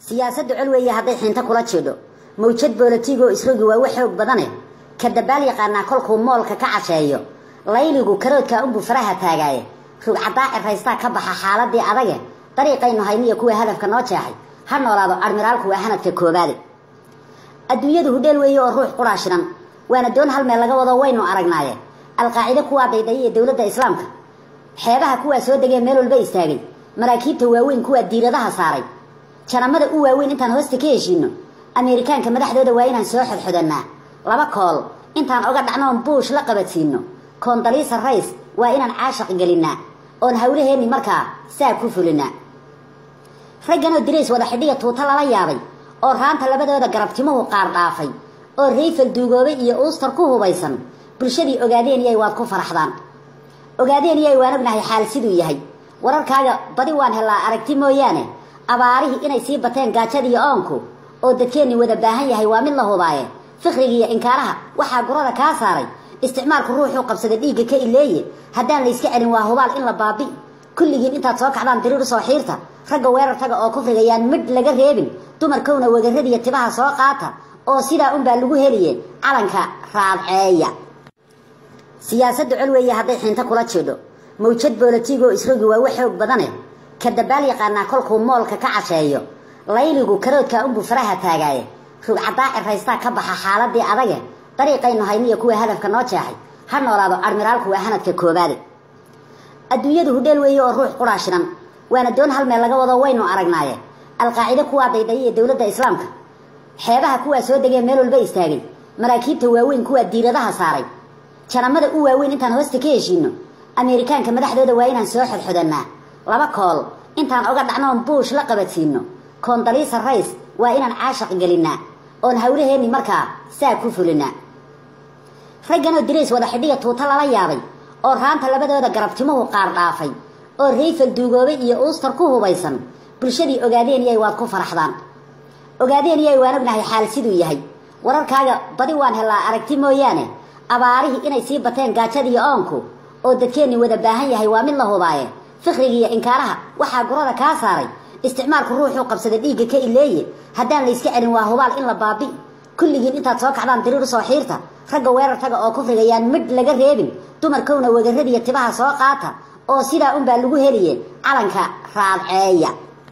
siyaasaddu col weeye hadday xiinto kula jeedho mawjad boolatiigoo isrogi waa wax xoog badane ka dabaal yaqaanaa kolkuu moolka ka casheeyo layligu karoodkaa unbuu faraha taagaaye rugcadaa ciraystaa ka baxa xaaladii adage dariiqaynu hayniyo kuwa hadafka noo jeexay ha noolaado admiraalku waa hanadka koobaade adduunyadu hudheel weeye oo ruux quraa shidan waana doon hal meel laga wado waynu aragnaaye alqaacide kuwaa daydaya ee dowladda islaamka xeebaha kuwaa soo degee meel walba istaagay maraakiibta waaweyn kuwaa diiradaha saaray janamada u waaweyn intaan hoosta ka heshiino ameerikaanka madaxdooda waa inaan soo xodxodannaa laba kool intaan oga dhacnoon buush la qabadsiino koondaliisa rays waa inaan caashaq gelinnaa oon hawlaheenni markaa saa ku fulinaa ragganoo dirays wada xidhiga tuuta lala yaabay oo raanta labadooda garabtimuhu qaar dhaafay oo rayfal duugoobay iyo uustar ku hubaysan bulshadii ogaadeeniyay waad ku faraxdaan ogaadeeniyay waan ognahay xaal siduu yahay wararkaaga badi waan helaa aragti mooyaane abaarihii inay sii bateen gaajadiiyo oonku oo dadkeenni wada baahan yahay waa mid la hubaaye fikhrigiiyo inkaaraha waxaa gurada kaa saaray isticmaalku ruuxuu qabsada dhiigga ka ileeye haddaan layska celin waa hubaal in la baabi kulligiin intaad soo kacdaan diriir soo xiirta ragga weerartaga oo kufrigayaan midh laga reebin dumarkowna wagaradiya tibaha soo qaata oo sidaa unbaa lagu heliye calanka raadceeya siyaasaddu col weeye hadday xiinto kula jeedho mawjad boolatiigoo isrogi waa wax xoog badane ka dabaal yaqaanaa kolkuu moolka ka casheeyo layligu karoodkaa unbuu faraha taagaaye rugcadaa ciraystaa ka baxa xaaladii adage dariiqaynu hayniyo kuwa hadafka noo jeexay ha noolaado admiraalku waa hanadka koobaade adduunyadu hudheel weeye oo ruux quraa shidan waana doon hal meel laga wado waynu aragnaaye alqaacide kuwaa daydaya ee dowladda islaamka xeebaha kuwaa soo degee meel walba istaagay maraakiibta waaweyn kuwaa diiradaha saaray janamada u waaweyn intaan hoosta ka heshiino ameerikaanka madaxdooda waa inaan soo xodxodannaa laba kool intaan oga dhacnoon buush la qabadsiino koondaliisa rays waa inaan caashaq gelinnaa oon hawlaheenni markaa saa ku fulinaa ragganoo dirays wada xidhiga tuuta lala yaabay oo raanta labadooda garabtimuhu qaar dhaafay oo rayfal duugoobay iyo uustar ku hubaysan bulshadii ogaadeeniyay waad ku faraxdaan ogaadeeniyay waan ognahay xaal siduu yahay wararkaaga badi waan helaa aragti mooyaane abaarihii inay sii bateen gaajadiiyo oonku oo dadkeenni wada baahan yahay waa mid la hubaaye fikhrigiiyo inkaaraha waxaa gurada kaa saaray isticmaalku ruuxuu qabsada dhiigga ka ileeye haddaan layska celin waa hubaal in la baabi kulligiin intaad soo kacdaan diriir soo xiirta ragga weerartaga oo kufrigayaan midh laga reebin dumarkowna wagaradiya tibaha soo qaata oo sidaa unbaa lagu heliye calanka raadceeya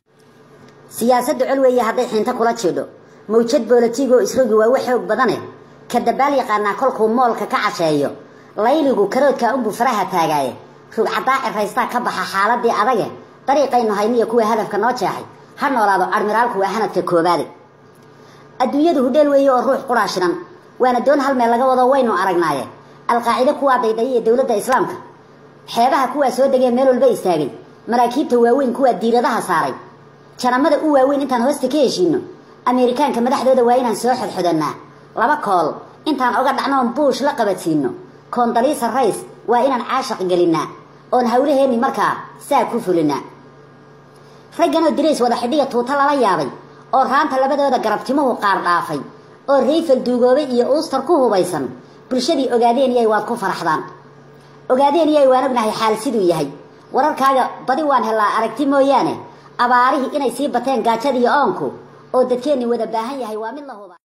siyaasaddu col weeye hadday xiinto kula jeedho mawjad boolatiigoo isrogi waa wax xoog badane ka dabaal yaqaanaa kolkuu moolka ka casheeyo layligu karoodkaa unbuu faraha taagaaye rugcadaa ciraystaa ka baxa xaaladii adage dariiqaynu hayniyo kuwa hadafka noo jeexay ha noolaado admiraalku waa hanadka koobaade adduunyadu hudheel weeye oo ruux quraa shidan waana doon hal meel laga wado waynu aragnaaye alqaacide kuwaa daydaya ee dowladda islaamka xeebaha kuwaa soo degee meel walba istaagay maraakiibta waaweyn kuwaa diiradaha saaray janamada u waaweyn intaan hoosta ka heshiino ameerikaanka madaxdooda waa inaan soo xodxodannaa laba kool intaan oga dhacnoon buush la qabadsiino koondaliisa rays waa inaan caashaq gelinnaa oon hawlaheenni markaa saa ku fulinaa ragganoo dirays wada xidhiga tuuta lala yaabay oo raanta labadooda garabtimuhu qaar dhaafay oo rayfal duugoobay iyo uustar ku hubaysan bulshadii ogaadeeniyay waad ku faraxdaan ogaadeeniyay waan ognahay xaal siduu yahay wararkaaga badi waan helaa aragti mooyaane abaarihii inay sii bateen gaajadiiyo oonku oo dadkeenni wada baahan yahay waa mid la huba